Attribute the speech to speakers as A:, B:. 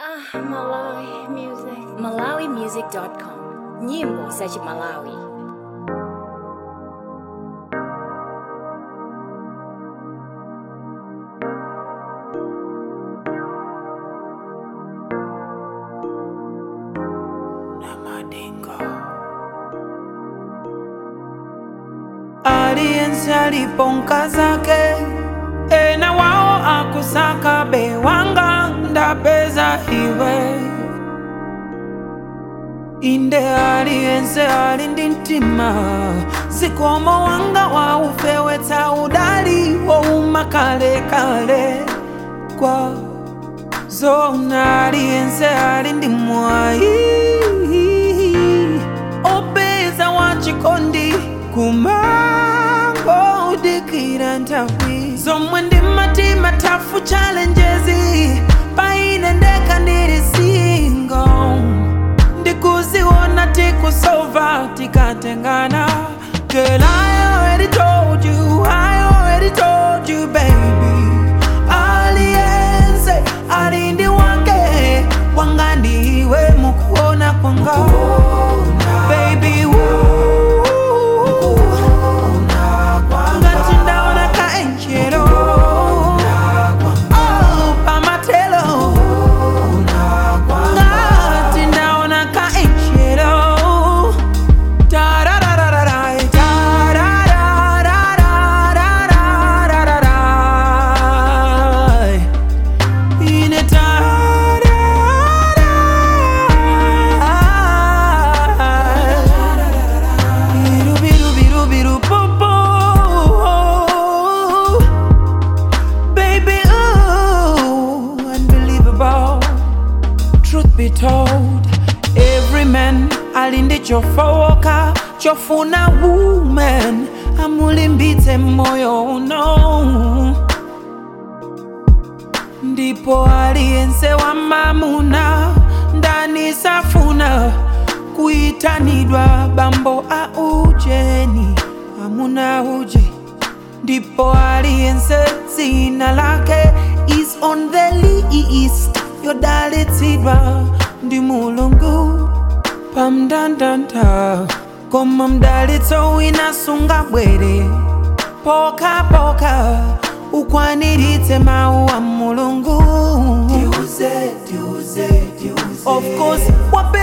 A: Ah, Malawi music. MalawiMusic.com. Nyimbo za Malawi.
B: aliyense aliponka zake ena wao akusaka bewanga ndapeza iwe inde aliyense ali ndi mtima zikomo wanga waufewetsa udali wouma kalekale kwa zona aliyense ali ndi mwayi opeza wachikondi kumango udikira nthawi zomwe ndi matima tafu challenges paine ndeka ndili single ndikuziona tikusova tikatengana Girl, I already told you, I already told you, baby. Aliyense alindi wake wanga ndiwe mukuona kwanga baby woo. ngati ndaona kaenjelo Oh, pamatelo ngati ndaona kaenjelo Tararararai, tararararararararai. Ine tararai. Biru, biru, biru, biru, boo, boo. Baby, ooh, unbelievable. Truth be told, every man alinde chofowoka chofuna woman amulimbitse moyo uno ndipo aliyense wa mamuna ndani safuna kuitanidwa bambo a ujeni amuna uje ndipo aliyense dzina lake is on the list yodalitsidwa ndi mulungu pamndandanda koma mdalitso wina sungabwere pokapoka ukwaniritse mawu a mulungu of course what